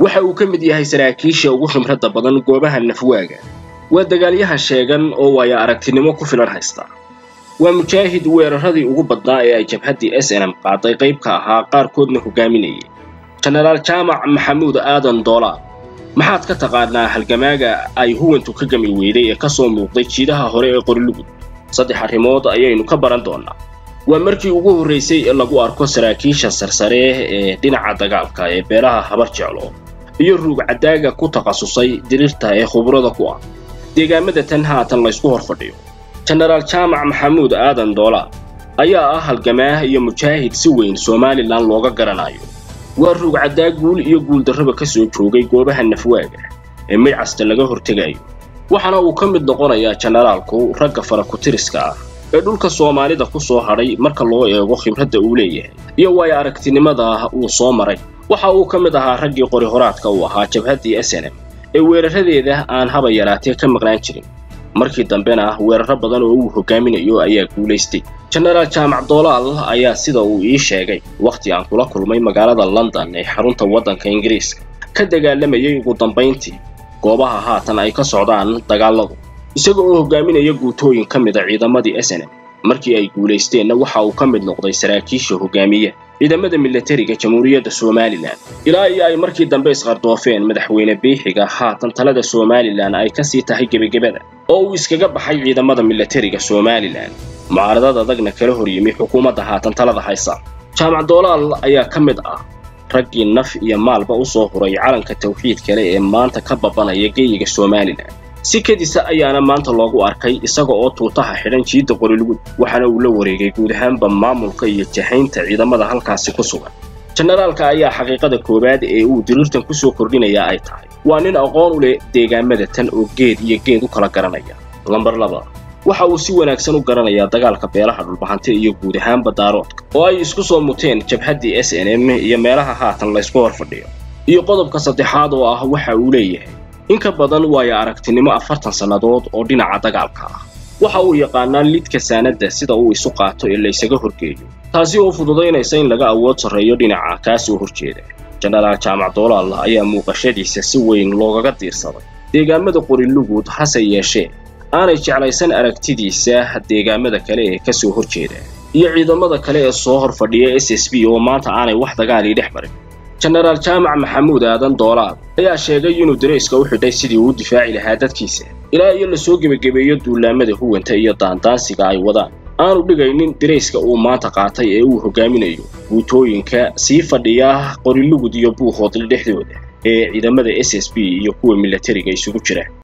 waxa uu ka mid yahay saraakiisha ugu khibradda badan goobaha nafwaaga waa dagaalyahan sheegan oo waaya aragtinimo ku filan haysta waa mujaahid weeraradii ugu badnaa ee ay jabhaddii s n m qaaday qayb ka ahaa qaarkoodna hogaaminayay jenaraal jaamac maxamuud aadan doolaar maxaad ka taqaanaa halgamaaga ay huwantu ka gami weyday ee ka soo muuqday jiidaha hore ee qorilugud saddex arrimood ayaynu ka baran doonnaa waa markii ugu horraysay ee lagu arko saraakiisha sarsare ee dhinaca dagaalka ee beelaha habar jeclo iyo ruugcadaaga ku takhasusay dirirta ee khubrada ku ah deegaamada tan haatan laysku hor fadhiyo jenaraal jaamac maxamuud aadan doolaar ayaa ah halgamaah iyo mujaahid si weyn somalilan looga garanayo waa ruugcaddaa guul iyo guuldarraba ka soo joogay goobaha nafwaaga ee midcasta laga hortegayo waxaana uu ka mid noqonayaa jenaraalku ragga farakutiriska ah ee dhulka soomaalida ku soo hadhay marka loo eego khibradda uu leeyahay iyo waayo aragtinimada uu soo maray waxa uu ka mid ahaa raggii qori horaadka uu ahaa jabhaddii s n m ee weeraradeeda aan haba yaraatee ka maqnaan jirin markii dambena weeraro badan oo uu hogaaminayo ayaa guulaystay jenaraal jaamac doolaal ayaa sida uu ii sheegay wakhti aan kula kulmay magaalada london ee xarunta waddanka ingiriiska ka dagaalamayay ugu dambayntii goobaha haatan ay ka socdaan dagaalladu isaga oo hogaaminaya guutooyin ka mida ciidamadii s n m markii ay guulaysteenna waxa uu ka mid noqday saraakiisha hogaamiya ciidamada milatariga jamhuuriyadda somalilan ilaa iyo ay markii dambe isqardoofeen madaxweyne biixiga haatan talada somalilan ay ka sii tahay gebagebada oo uu iskaga baxay ciidamada milatariga somalilan mucaaradad adagna kala hor yimi xukuumadda haatan talada haysa jaamac doolaal ayaa ka mid ah raggii naf iyo maalba u soo huray calanka tawxiid kale ee maanta ka babanaya geyiga somalilan si kadisa ayaana maanta loogu arkay isaga oo tuutaha xidhan jiidda qorilugud waxaana uu la wareegay guud ahaanba maamulka iyo jahaynta ciidamada halkaasi ku sugan jenaraalka ayaa xaqiiqada koowaad ee uu diriirtan ku soo kordhinayaa ay tahay waa nin aqoon u leh deegaamada tan oo geed iyo geed u kala garanaya lambar laba waxa uu si wanaagsan u garanayaa dagaalka beelaha dhulbahante iyo guud ahaanba daaroodka oo ay isku soo muteen jabhaddii s n m iyo meelaha haatan laysku hor fadhiyo iyo qodobka saddexaad oo ah waxa uu leeyahay in ka badan waayo aragtinimo afartan sannadood oo dhinaca dagaalka ah waxa uu yaqaanaa lidka saanadda sida uu isu qaato ee laysaga horgeeyo taasi oo fududaynaysa in laga awood sarreeyo dhinaca kaasoo horjeeda jenaraal jaamac doolaal ayaa muuqashadiisa si weyn loogaga diirsaday deegaamada qorilugud hase yeeshee aanay jeclaysan aragtidiisa deegaamada kale ee ka soo horjeeda iyo ciidamada kale ee soo hor fadhiya s s b oo maanta aanay wax dagaalii dhex marin jenaraal jaamac maxamuud aadan doolaal ayaa sheegay inuu darayska u xidhay sidii uu u difaaci lahaa dadkiisa ilaa iyo lasoo gebagebeeyo duulaamada huwanta iyo daandaansiga ay wadaan aanu dhigaynin darayska uu maanta qaatay ee uu hogaaminayo guutooyinka sii fadhiya qorilugud iyo buuhoodl dhexdooda ee ciidamada s s b iyo kuwa milatariga isugu jira